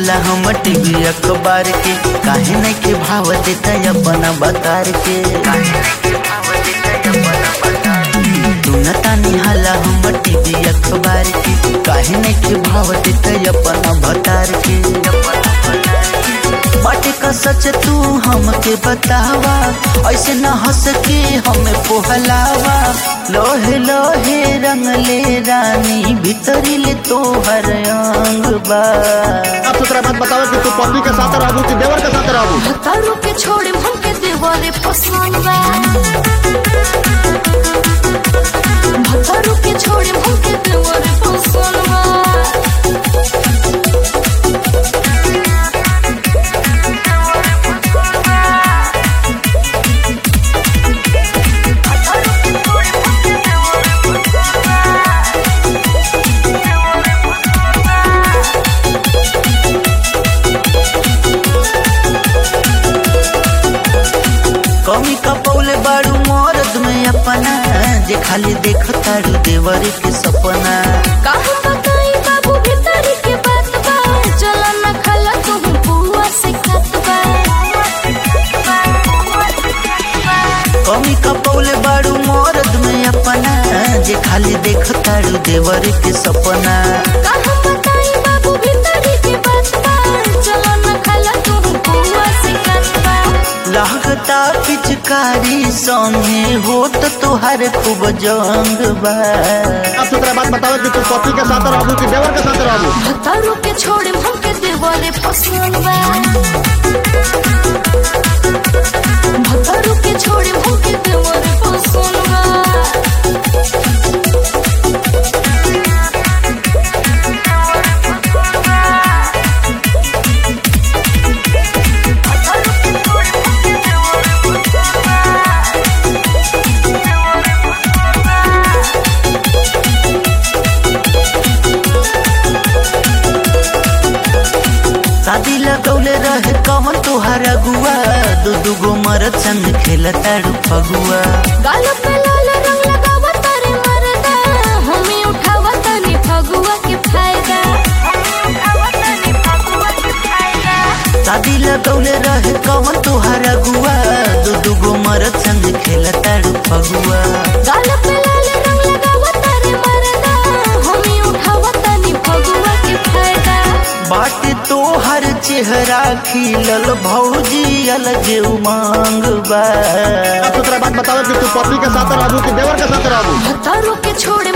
हाला हम टीवी अखबार के काहे नहीं के भाव देता अपना बतार के तू न तानी हाला हम टीवी अखबार के काहे नहीं के भाव देता अपना बतार के बाटे का सच तू हमके बतावा ऐसे न हंस के हमें पोहलावा लोहे लोहे रंग ले रानी भीतरी ले तोहर अंग बा आप दूसरा बात बताओ कि तू पत्नी के साथ रहबू कि देवर के साथ रहबू भतारू के छोड़े हमके देवरे पसंद बा भतारू के छोड़े हमके देवरे पसंद बा कमी कपौले बाड़ू मरद में अपना जे खाली देख तारू देवर के सपना का हम बताई बाबू भीतरी के बात बा चला न खला तू बुआ से खात बा कमी कपौले बाड़ू मरद में अपना जे खाली देख तारू देवर के सपना का हम बताई बाबू भीतरी के बात बा चला न खला तू बुआ से खात बा लागता पिचकारी संगे होत तोहार खूब जंग बा आप दूसरा बात बताओ कि तू पत्नी के साथ रहबू कि देवर के साथ रहबू भतारू के छोड़े हमके देवरे पसंद बा भतारू के छोड़े हमके देवरे पसंद बा शादी लगौले रहे कौन तोहार अगुआ दू दू गो मरद संग खेलताड़ू फगुआ गाल पे लाल रंग लगावा तारे मरदा हमी उठावा तनी फगुआ के फायदा शादी लगौले रहे कौन तोहार अगुआ दू दू गो मरद संग खेलताड़ू फगुआ गाल पे लाल रंग लगावा तारे मरदा हमी उठावा तनी फगुआ के फायदा बाट तोहर चेहरा खिलल भौजी अलग उमंग बा आप दूसरा बात बताओ कि तू पत्नी के साथ रहबू कि देवर के साथ रहबू भतारू के छोड़े